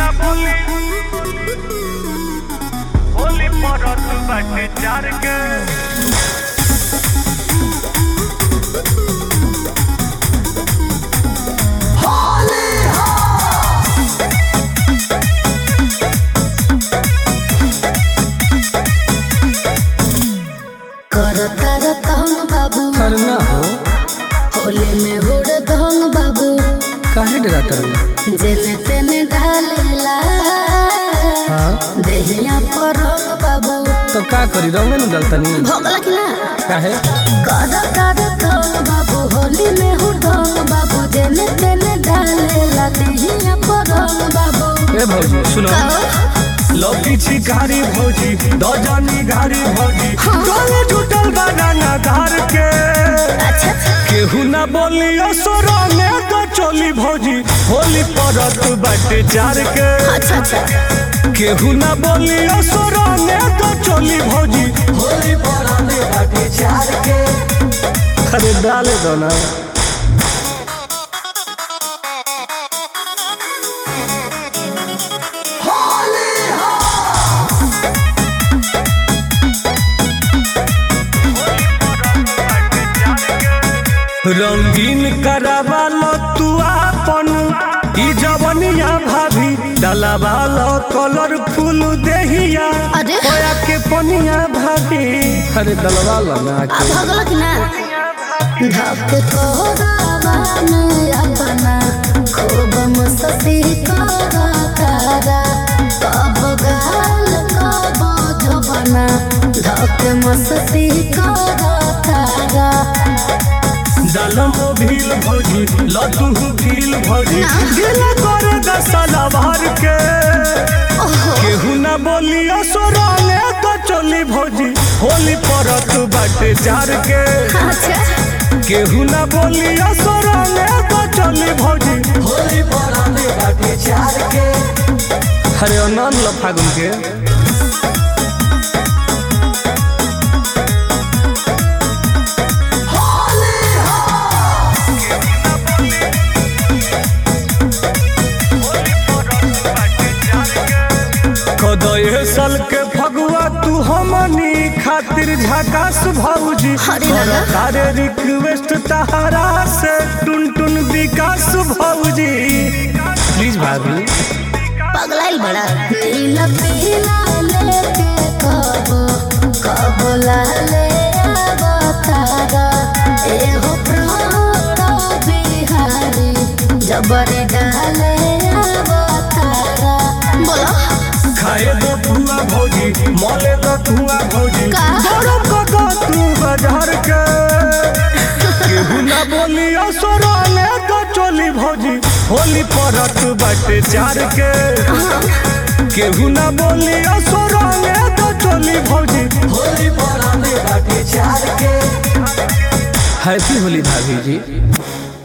बोली होली परत बाटे चार के कर कर कहन बाबू करना हो होली में हुड़ दहन बाबू काहे डराता रही जेने तेने ढालेला हाँ देहिया पर रंग बाबू तो का करी रंगे न डलतनी भोगला कि ना काहे कर कर कहन बाबू होली में हुड़ दहन बाबू जेने तेने ढालेला देहिया पर रंग बाबू ए भौजी सुनो कहो लौकी छिकारी भौजी दजनी घारी भौजी गले जुटल बनाना धार के अच्छा अच्छा केहू ना बोली असुर में तो चोली भौजी होली परत बाटे चार के अच्छा अच्छा केहू ना बोली असुर में तो चोली भौजी होली परत बाटे चार के अरे डाले दो ना रंगीन करावालो तू आपन ई जवनिया भाभी डलावालो कलरफुल देहिया अरे। होया के पनिया भाभी अरे डलवा लो ना अब के भोगला कि ना धक कोरावन अपना खूब मस्ती करा तारा कब गाल कब जबना धक मस्ती करा तारा दलम भील भौजी लतू भील भौजी ना। गिला कर दसला भर के ओहो केहू ना बोली असुरा में तो चली भौजी होली परत बाटे चार के अच्छा केहू ना बोली असुरा में तो चली भौजी होली परत बाटे चार के अरे अनन लो फागुन के कदये साल के फगुआ तू हमनी खातिर झकास भौजी अरे दादा। तारे रिक्वेस्ट तहरा से टुन टुन विकास भौजी प्लीज भाभी पगलाइल बड़ा नीला पीला लेके कबो कबो लाले अवतारा एहो प्रात बिहारी जबरी डाले अवतारा बोलो खाए दो धुआ भौजी मले दो धुआ भौजी का? गरम कदो तू बाजार के केहू ना बोली असुरा ने तो चोली भौजी होली परत बाटे चार के केहू ना बोली असुरा ने तो चोली भौजी होली परत बाटे चार के हैप्पी होली भाभी जी